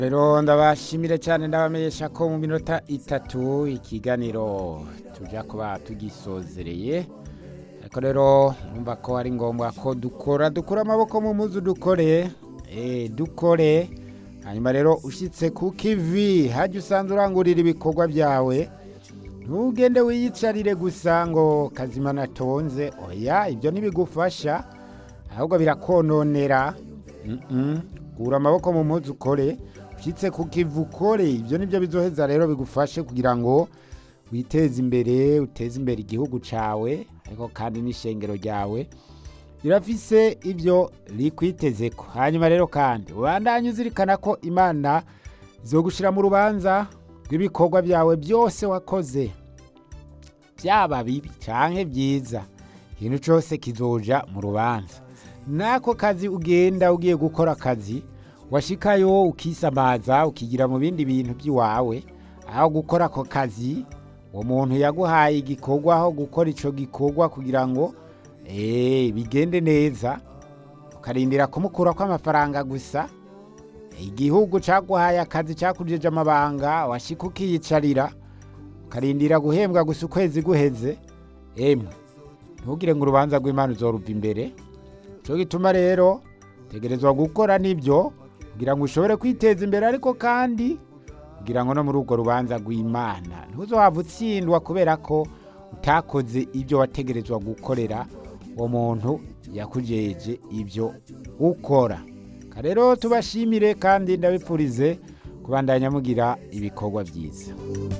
rero ndabashimire cyane ndabamenyesha ko mu minota itatu ikiganiro tujya kuba tugisozereye ariko rero numva ko ari ngombwa ko dukora dukura amaboko mu muzu dukore dukore hanyuma rero ushyitse ku kivi hajya usanzwe urangurira ibikorwa byawe ntugende wiyicarire gusa ngo kazima natonze oya ibyo ntibigufasha ahubwo birakononera kura amaboko mu muzu ukore ushyitse ku kivi ukore ibyo nibyo bizoheza rero bigufashe kugira ngo witeze imbere uteze imbere igihugu cyawe ariko kandi n'ishengero ryawe rirafise ibyo rikwiteze ko hanyuma rero kandi ubandanye uzirikana ko imana zo gushyira mu rubanza rw'ibikorwa byawe byose wakoze byaba bibi cyangwa byiza ikintu cyose kizoja mu rubanza n'ako kazi ugenda ugiye gukora akazi washikayo ukisamaza ukigira mu bindi bintu by'iwawe aho gukora ako kazi uwo muntu yaguhaye igikorwa aho gukora icyo gikorwa kugira ngo bigende neza ukarindira kumukura kw'amafaranga gusa igihugu cyaguhaye akazi cyakujeje amabanga washyika ukiyicarira ukarindira guhembwa gusa ukwezi guheze emwe ntugire ngo urubanza rw'imana uzoruva imbere cyo gituma rero tegerezwa gukora n'ibyo kugira ngo ushobore kwiteza imbere ariko kandi kugira ngo no muri urwo rubanza rw'imana ntuzohava utsindwa kubera ko utakoze ibyo wategerezwa gukorera uwo muntu yakujeje ibyo ukora rero tubashimire kandi ndabipfurize kubandanya mugira ibikorwa byiza